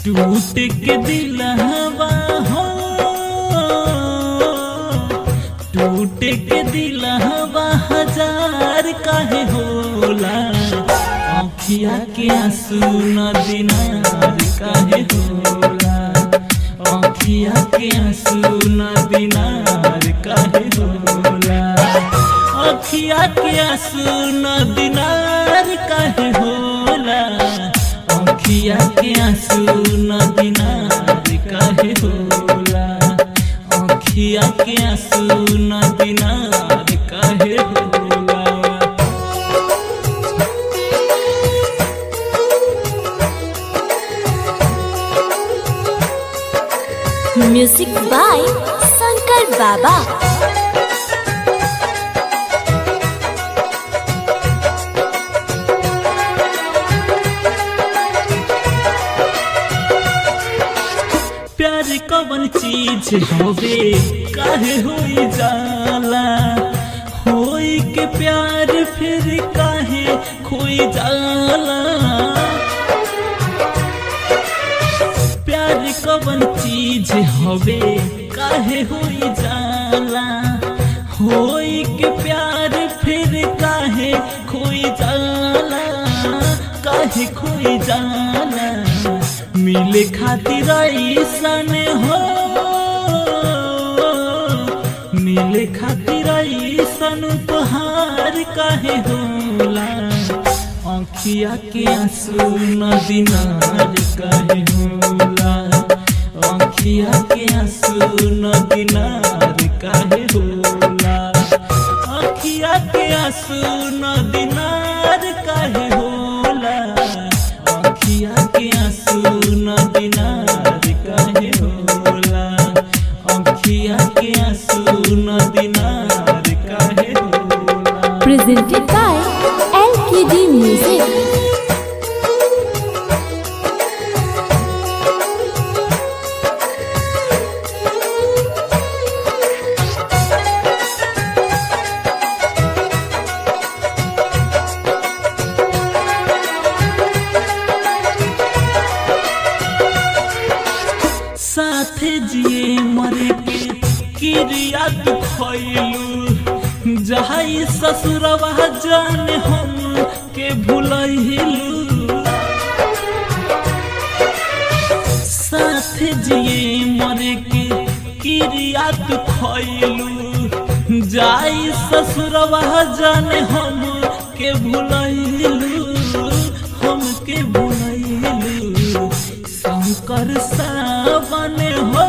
टूट के दिलहवा हो टूट के दिलहवा हजार काहे होला आँखिया के आंसू न दिनार काहे होला आँखिया के आंसू न दिनार काहे होला आँखिया के आंसू न दिनार काहे होला आँखिया के आंसू न दिनार काहे होला आँखिया के आंसू न दिनार काहे होला म्यूजिक बाय शंकर बाबा प्यार कवन चीज होवे काहे होई जाला होई के प्यार फिर काहे खोई जाला प्यार कवन चीज होवे काहे होई जाला होई के प्यार फिर काहे खोई जाला काहे खोई जाला मिले खातिर ऐसन हो मिले खातिर ऐसन उपहार काहे होला आँखिया के आंसू न दिनार काहे होला आँखिया के आंसू न दिनार काहे होला आँखिया के आंसू न दिनार काहे होला आँखिया के आंसू न दिनार काहे होला आँखिया के आंसू न दिनार काहे होला प्रेजेंटेड बाय एलकेडी म्यूजिक साथे जिए मरे के क्रिया दुखैलू जहाई ससुरवा जान हम के भूलैलू साथे जिए मरे के क्रिया दुखैलू जाई ससुरवा जान हम के भूलैलू हम के भूलैलू शंकर सावन हो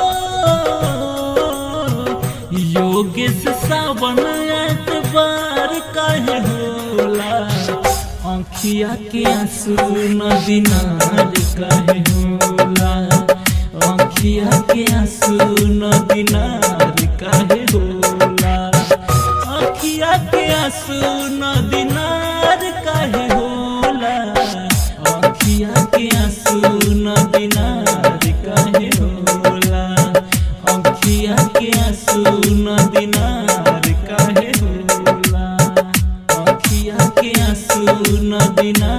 योगेश सावन एतबार काहे होला आँखिया के आंसू न दिनार काहे होला आँखिया के आंसू न दिनार काहे होला आँखिया के आंसू न दिनार काहे होला आँखिया के आंसू न दिनार काहे होला आँखिया के आंसू न दिनार काहे होला आँखिया के आंसू न दिनार